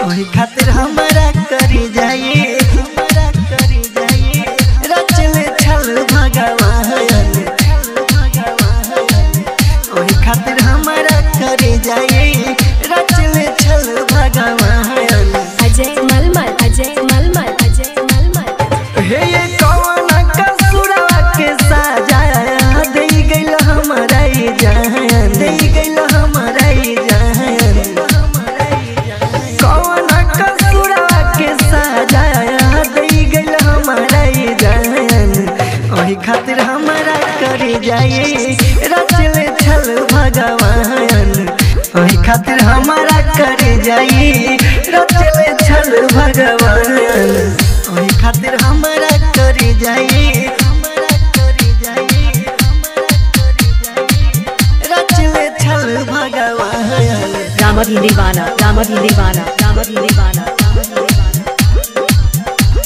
ओही खातिर हमारा करी जाइए हमारा करी जाइए रचले छल भगवान ओही खातिर हमारा करी जाइए रचले छल भगवान अजय मलमल अजय मलमल अजय मलमल हे ये कौन कसुरवा के साजा दे गइल हमारा ई जान दे गइल हमारा ई जान कौन कसुरवा के साजा दे गइल हमारा ई जान ओही खातिर हमारा करे जाए रचले छल भगवान ओही खातिर हमारा करे जाए रचले छल भगवान ओही खातिर हमारा करे जाए हमारा करे जाए हमारा करे जाए रचले छल भगवान Ramadi Divana, Ramadi Divana, Ramadi Divana, Ramadi Divana.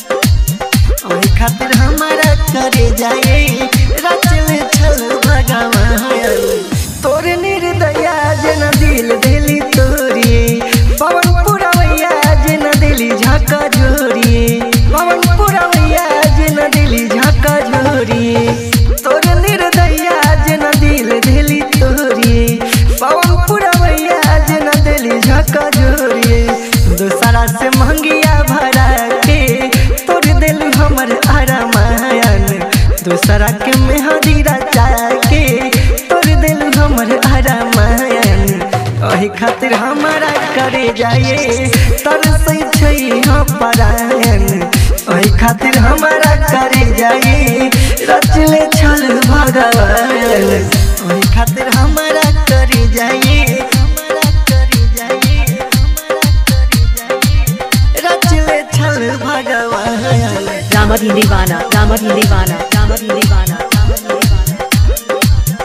ओही खातिर हमारा करे जाए रचले छल भगवान तोर निर्दया जन दिल दिली तोरी पवन पुरवैया जन दिली झका झोरी पवन पुरवैया जन दिली झका झोरी तोर निर्दया जन दिल दिली तोरी पवन पुरवैया जन दिली झका झोरी दूसरा से महंगिया भरा के तोड़ दिल हमर अरमान दूसरा के मेहदी रचा के तोड़ दिल हमर अरमान ओही खातिर हमारा करे जाए तरसै छै हम परायण ओही खातिर हमारा करे जाए रचले छल भगवान ओही खातिर हमारा करे जाए हमारा करे जाए हमारा करे जाए रचले छल भगवान Ramadi Divana, Ramadi Divana, Ramadi Divana, Ramadi Divana.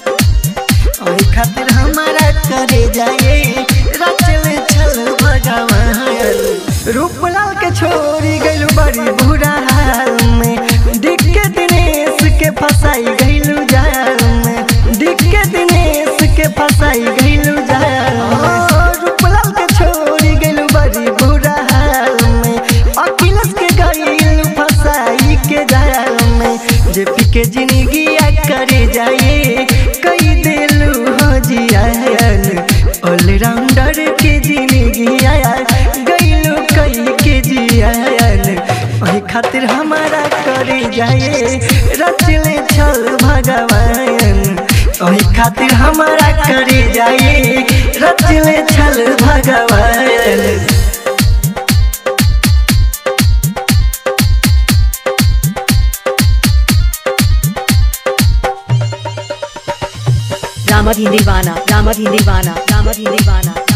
ओही खातिर हमारा करे जाए रचले छल भगवान रूपलाल के छोड़ी गइल बड़ी बुरा हाल में दिख के दिनेश के फसाई गइलू जाल में दिख के दिनेश के फसाई गइलू जाल में रूपलाल के छोड़ी गइल बड़ी बुरा हाल में अखिलेश के गइल फसाई के जाल में जे पी के जिंदगी करे जाए कई दिलू हो जियान ऑलराउंडर के जिंदगी आया गइलू कई के जियान ओही खातिर हमारा करे जाए रचले छल भगवान ओही खातिर हमारा करे जाए रचले छल भगवान Ramadi Divana, Ramadi Divana, Ramadi Divana,